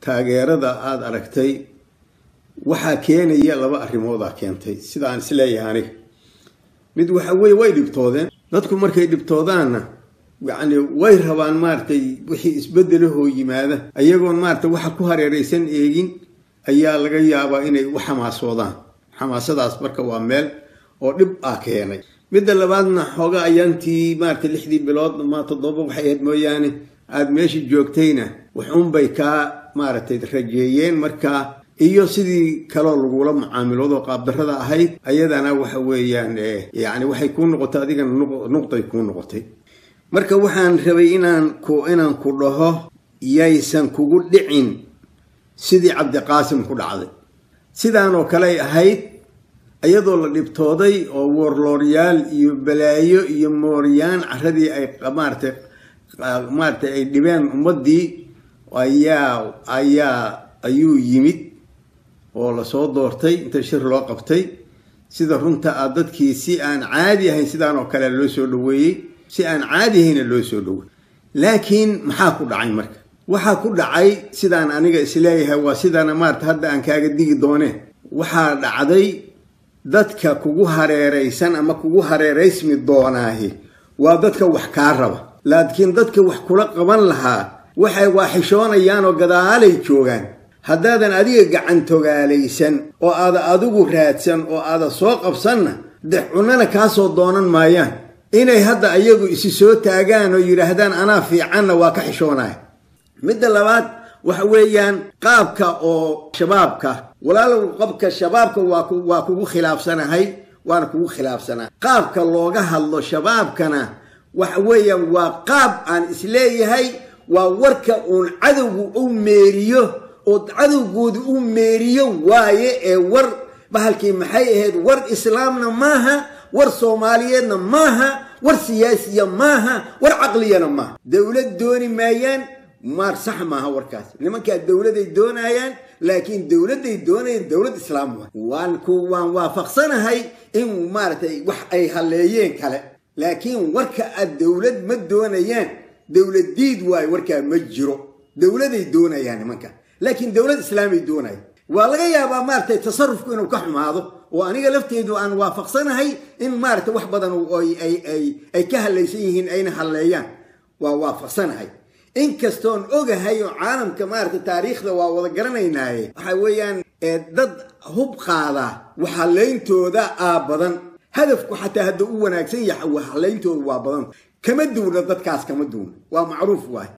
taageerada aada aragtay waxaa keenaya laba arrimoodaa keentay sida aan isleeyahay aniga mid waxa weye way dhibtoodeen dadku markay dhibtoodaanna yacni way rabaan maaratay wixii isbedelahoo yimaada ayagoon maarata waxa ku hareeraysan eegin ayaa laga yaabaa inay u xamaasoodaan xamaasadaas marka waa meel oo dhib ah keenay midda labaadna xooga ayaantii maarata lixdii bilood ma toddoba waxay ahayd mooyaane aada meesha joogtayna waxuunbay kaa maaragtay rajeeyeen markaa iyo sidii kaloo lagula mucaamiloodo qaabdarrada ahayd ayadana waxa weeyaan yacni waxay kuu noqotay adigana nuqday kuu noqotay marka waxaan rabay inaan ku inaan ku dhaho yaysan kugu dhicin sidii cabdiqaasim ku dhacday sidaanoo kaley ahayd iyadoo la dhibtooday oo woorlooryaal iyo balaayo iyo mooryaan caradii ay maaratay maaratay ay dhibeen ummaddii ayaa ayaa ayuu yimid oo lasoo doortay inta shir loo qabtay sida runta ah dadkii si aan caadi ahayn sidaan oo kale loo soo dhaweeyey si aan caadi ahayna loo soo dhaweeyey laakiin maxaa ku dhacay marka waxaa ku dhacay sidaan aniga isleeyahay waa sidana maarata hadda aan kaaga digi dooneen waxaa dhacday dadka kugu hareeraysan ama kugu hareeraysmi doonaahi waa dadka wax kaa raba laakiin dadka wax kula qaban lahaa waxay waaxishoonayaan oo gadaalay joogaan haddaadan adiga gacantogaalaysan oo aada adigu raadsan oo aada soo qabsanna de cunana kaasoo doonan maayaan inay hadda ayagu isi soo taagaan oo yidhaahdaan anaa fiicanna waa ka xishoonaya midda labaad waxa weeyaan qaabka oo shabaabka walaalow qabka shabaabka waa kugu khilaafsanahay waana kugu khilaafsanaa qaabka looga hadlo shabaabkana waxa weeyaan waa qaab aan isleeyahay waa warka uun cadowgu u meeriyo oo cadowgooda u meeriyo waaye ee war bahalkii maxay ahayd war islaamna maaha war soomaaliyeedna maaha war siyaasiya maaha war caqliyana maaha dowlad dooni maayaan maar sax maaha warkaas nimankaa dowladay doonayaan laakiin dowladday doonayaan dowlad islaam waa waan ku waan waafaqsanahay in maaragtay wax ay halleeyeen kale laakiin warka aad dowlad ma doonayaan dowlad diid waayo warkaa ma jiro dowladay doonayaan nimanka laakiin dowlad islaamay doonaya waa laga yaabaa maaratay tasarufku inuu ka xumaado oo aniga lafteedu aan waafaqsanahay in maarata wax badan ay ka hallaysan yihiin ayna halleeyaan waa waafaqsanahay inkastoon ogahay oo caalamka maarata taariikhda waa wada garanaynaaye waxa weeyaan dad hub qaada waxhallayntooda aa badan hadafku xataa hadda u wanaagsan yahay waxhallayntooda waa badan kama duuna dadkaas kama duuna waa macruuf waay